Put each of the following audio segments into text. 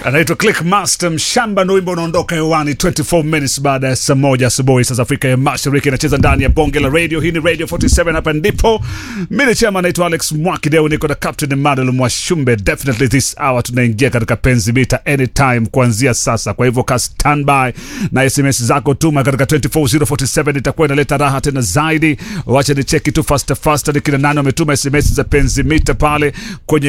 anaitwa Clickmaster Mshamba, ndo wimbo unaondoka hewani 24 minutes baada ya saa moja asubuhi saa za Afrika ya Mashariki. Inacheza ndani ya bonge la radio. Hii ni Radio 47, hapa ndipo mimi chama, naitwa Alex Mwakideu, niko na Captain Emmanuel Mwashumbe. Definitely this hour tunaingia katika penzi mita anytime kuanzia sasa, kwa hivyo ka standby na SMS zako tuma katika 24047 itakuwa inaleta raha tena zaidi. Wacha ni cheki tu fast fast, ni kina nani wametuma SMS za penzi mita pale kwenye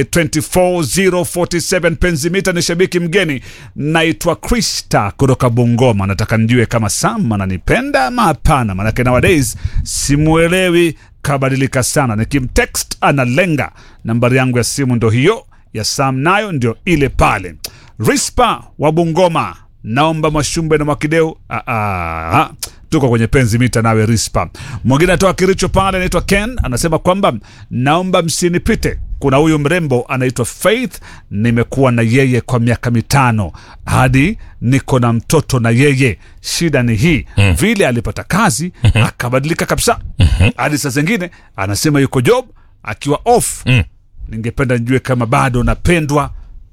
24047. Penzi mita ni shabiki mgeni, naitwa Krista kutoka Bungoma. Nataka nijue kama Sam ananipenda ama hapana, manake nowadays simuelewi, kabadilika sana. Nikimtext analenga. Nambari yangu ya simu ndo hiyo ya Sam, nayo ndio ile pale. Rispa wa Bungoma, naomba Mwashumbe na Mwakideu. Ah, ah, ah. Tuko kwenye penzi mita nawe Rispa. Mwingine atoa Kiricho pale, anaitwa Ken, anasema kwamba naomba msinipite. Kuna huyu mrembo anaitwa Faith, nimekuwa na yeye kwa miaka mitano hadi niko na mtoto na yeye. Shida ni hii vile alipata kazi akabadilika kabisa, hadi saa zingine anasema yuko job akiwa off. Ningependa nijue kama bado napendwa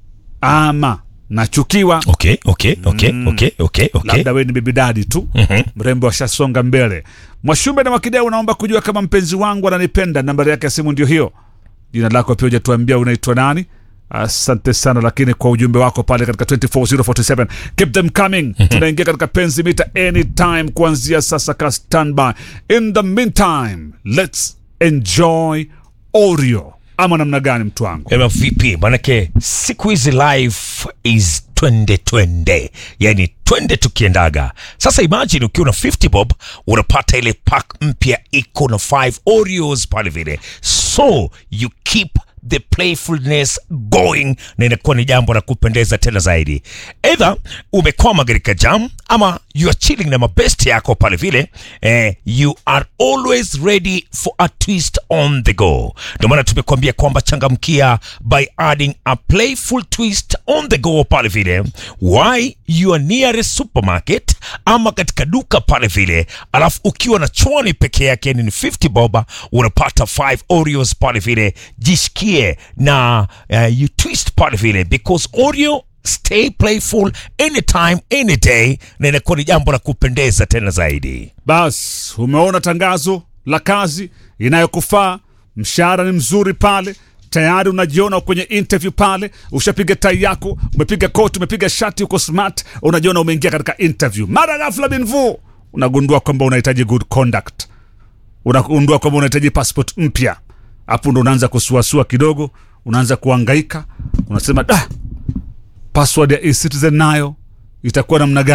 ama nachukiwa. Okay, okay, okay, okay, okay, okay. Labda we ni bibi dadi tu, mrembo ashasonga mbele. Mwashumbe na Wakideu, naomba kujua kama mpenzi wangu ananipenda. Nambari yake ya simu ndio hiyo. Jina lako pia hujatuambia unaitwa nani. Asante sana lakini kwa ujumbe wako pale katika 24047 keep them coming. Tunaingia katika penzi mita anytime kuanzia sasa, ka standby. In the meantime let's enjoy Oreo ama namna gani, mtu wangu? Ema vipi? Manake siku hizi life is twende twende, yani twende tukiendaga. Sasa imagine ukiwa na 50 bob unapata ile pack mpya iko na 5 Oreos pale vile, so you keep the playfulness going, na inakuwa ni jambo la kupendeza tena zaidi. Either umekwama katika jam ama you are chilling na mabesti yako pale vile, eh, you are always ready for a twist on the go. Ndio maana tumekuambia kwamba changamkia by adding a playful twist on the go pale vile, why you are near supermarket ama katika duka pale vile, alafu ukiwa na chwani peke yake ni 50 boba, unapata 5 Oreos pale vile, jishikie na uh, you twist pale vile because Oreo stay playful anytime any day, na inakuwa ni jambo la kupendeza tena zaidi. Bas, umeona tangazo la kazi inayokufaa, mshahara ni mzuri pale tayari unajiona kwenye interview pale, ushapiga tai yako, umepiga koti, umepiga shati, uko smart, unajiona umeingia katika interview. Mara ghafla binvu unagundua kwamba unahitaji good conduct, unagundua kwamba unahitaji passport mpya. Hapo ndo unaanza kusuasua kidogo, unaanza kuangaika, unasema da, password ya e-citizen nayo itakuwa namna gani?